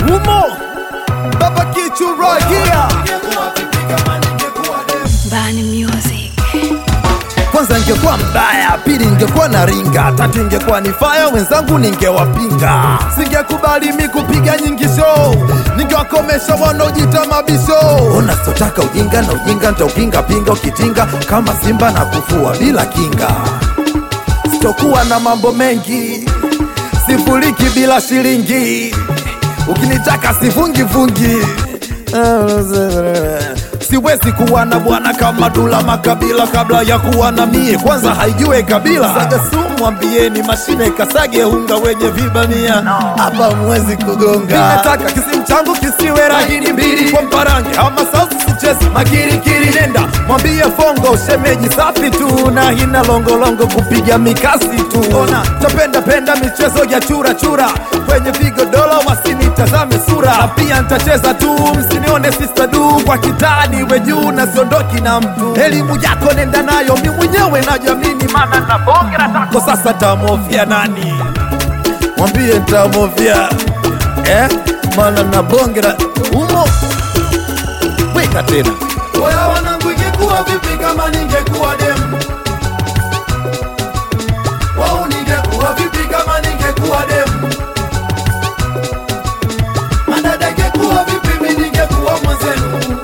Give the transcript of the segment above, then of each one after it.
umo baba kichuragia Bani Music. kwanza ingekuwa mbaya pili ingekuwa na ringa tatu ingekuwa ni faya wenzangu ningewapinga singekubali mi kupiga nyingi show ningewakomesha wanaojita mabisho unasotaka ujinga na ujinga ntaupinga pinga ukitinga kama simba na kufua bila kinga sitokuwa na mambo mengi sifuriki bila shilingi ukinitaka sivungivungi siwezi kuwa na bwana kama Dula Makabila kabla ya kuwa na mie, kwanza haijue kabila. Saga sumu mwambieni mashine kasage unga wenye vibamia hapa mwezi kugonga. Ninataka kisimu changu kisiwe rahini mbili kwa mparange ama sauti sichezi makirikiri. Nenda mwambie Fongo shemeji safi tu na hina longolongo kupiga mikasi tu. Ona tapenda penda michezo ya chura chura kwenye vigodoro wasinitazame sura, na pia nitacheza tu msinione sister du kwa kitani we juu na siondoki na mtu. Elimu yako nenda nayo, mi mwenyewe najamini, maana na bonge la tako. Sasa tamofia nani? Mwambie tamofia eh, maana na bonge la umo. Weka tena Oya wanangu, ingekuwa vipi kama ningekuwa demu? Wau, ningekuwa vipi kama ningekuwa demu? Madada, ingekuwa vipi mi ningekuwa mwenzenu?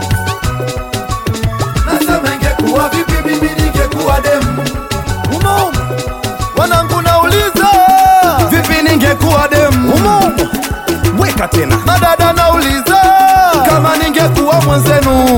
Nasema ingekuwa vipi mimi ningekuwa demu? umo umo. Wanangu nauliza Vipi ningekuwa demu? umo umo. Weka tena Madada, nauliza kama ningekuwa mwenzenu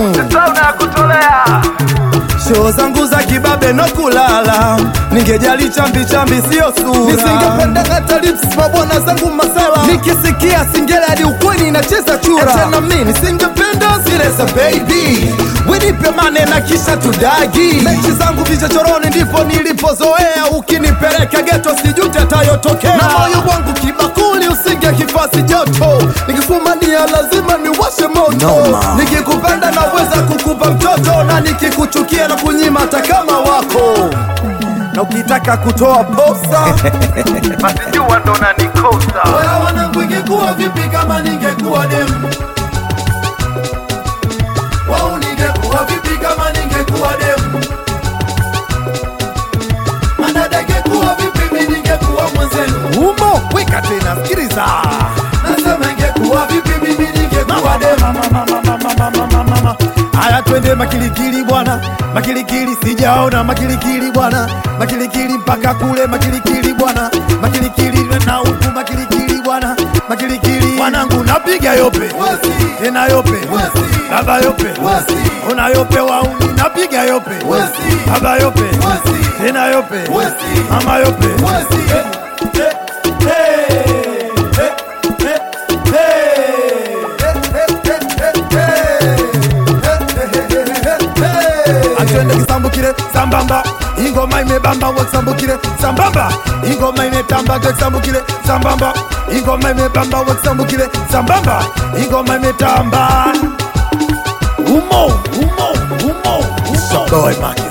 Show zangu za kibabe no kulala, ningejali chambi chambi sio sura. nisingependa hata lips mabwana zangu masala nikisikia singeli hadi ukweli inacheza chura. tena mi nisingependa zile za baby winipe mane na kisha tudagi. Mechi zangu vichochoroni ndipo nilipozoea, ukinipeleka geto sijute tayotokea, na moyo wangu kibakuli usinge kifasi joto, nikifumania lazima niwashe moto. Noma. Nikikupenda naweza kukupa mtoto, na nikikuchukia na kunyima hata kama wako na ukitaka kutoa posa basi jua ndo nanikosa. Oya wanangu, ingekuwa vipi kama ningekuwa demu? Wau, ningekuwa vipi kama ningekuwa demu? Madada, ingekuwa vipi mi ningekuwa mwenzenu? umo weka tena sikiliza Nasema ingekuwa vipi mimi ningekuwa demu? haya twende makilikili bwana makilikili sijaona makilikili bwana makilikili mpaka kule makilikili bwana makilikili na huku makilikili bwana makilikili wanangu napiga yope Wesi, tena yope Wesi. baba yope Wesi. una yope wauni napiga yope Wesi. baba yope Wesi. tena yope Wesi. mama yope Wesi. atwende kisambukire sambamba ingoma imebamba wakisambukire sambamba ingoma imetamba wakisambukire sambamba ingoma imebamba wakisambukire sambamba ingoma imetamba umo umo umo umo boy Marcus